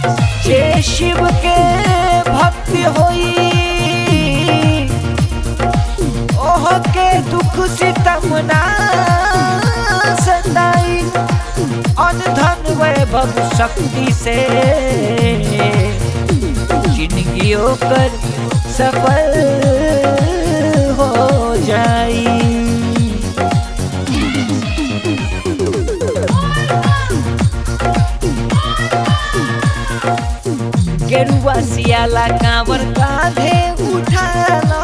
जे शिव के भक्ति होई ओह के दुख सितम ना सताई अन धन वैभव शक्ति से जिंदगी कर सफल हो जाई गेरुआ सियाला कांवर कांधे उठाला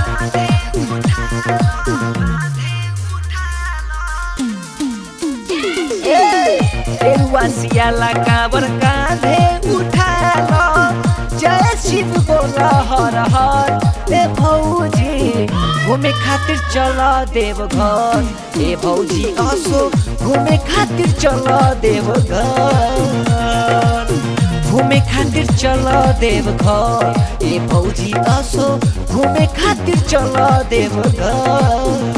ए, गेरुआ सियाला कांवर कांधे उठाला जय शिव बोला हर हर ए भौजी घूमे खातिर चला देवघर ए भौजी असो घूमे खातिर चला देवघर घूमे खातिर चल देवघर ए भौजी असो घूमे खातिर चल देवघर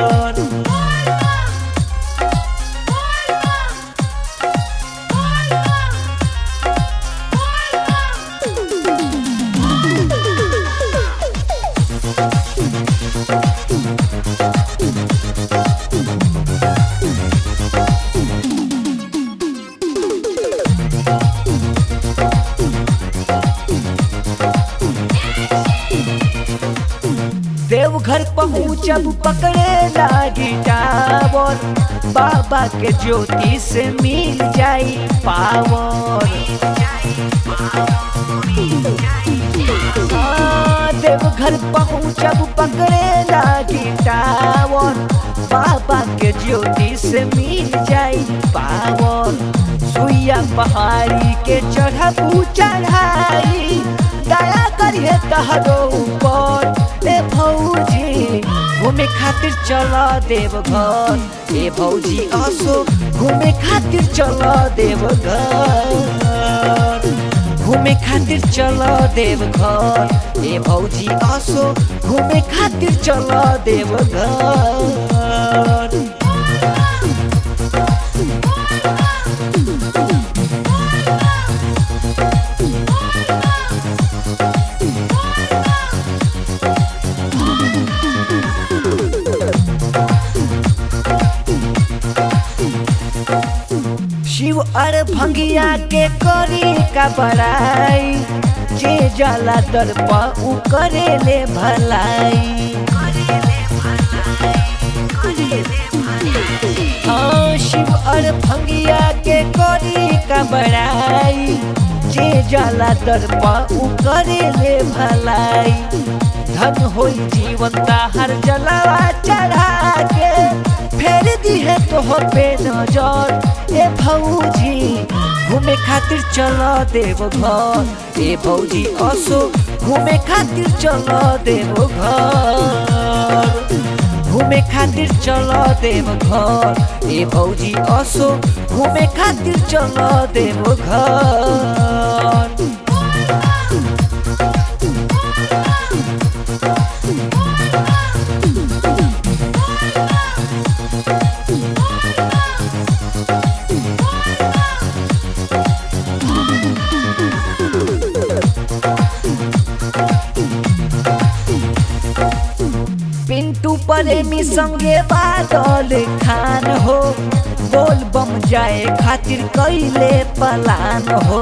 देवघर पहुँचब पकड़े लागी टावर बाबा के ज्योति से मिल जाई पावर हाँ, देवघर पहुँचब पकड़े लागी टावर बाबा के ज्योति से मिल जाई पावर सुइया पहाड़ी के चढ़बू चढ़ाई दया करिए तहरो ऊपर ए भौजी घूमे खातिर चल देवघर ए भौजी असो घूमे खातिर चल देवघर घूमे खातिर चल देवघर ए भौजी असो घूमे खातिर चल देवघर शिव अर भंगिया के करी का बड़ाई जे जाला दर पर उ करे ले भलाई हाँ शिव अर भंगिया के करी का बड़ाई जे जाला दर पर उ करे ले भलाई धन होई जीवन का हर जलावा चढ़ा के फेर दी है तोहर पे नजर ए भौजी घूमे खातिर चल देवघर ए भौजी असो घूमे खातिर चल देवघर घूमे खातिर चल देवघर ए भौजी असो घूमे खातिर चल देवघर पिंटू प्रेमी संगे बादल खान हो बोल बम जाए खातिर कैले पलान हो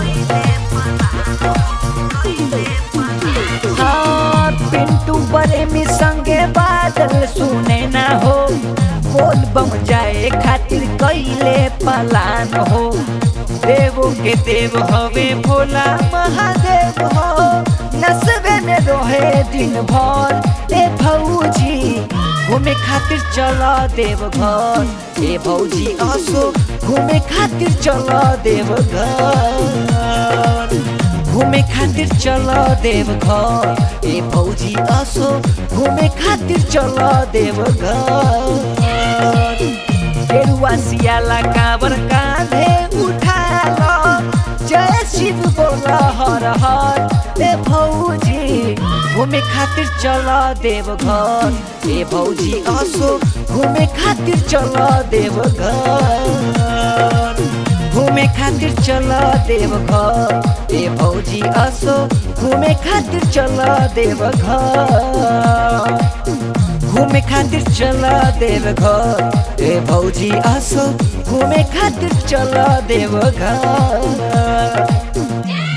हाँ पिंटू प्रेमी संगे बादल सुने ना हो बोल बम जाए खातिर कैले पलान हो देवो के देव हवे भोला महादेव हो नसबे में रोहे दिन भर ए भौजी घूमे खातिर चल देवघर ए भौजी असो घूमे खातिर चल देवघर घूमे खातिर चल देवघर ए भौजी असो घूमे खातिर चल देवघर गेरुआ सियाला काबर कांधे उठाल जय शिव बोला हर हर ए भौजी घूमे खातिर चल देवघर ए भौजी असो घूमे खातिर चल देवघर घूमे खातिर चल देव घर ए भौजी असो घूमे खातिर चल देव घर घूमे खातिर चल देव घर ए भौजी असो घूमे खातिर चल देव घर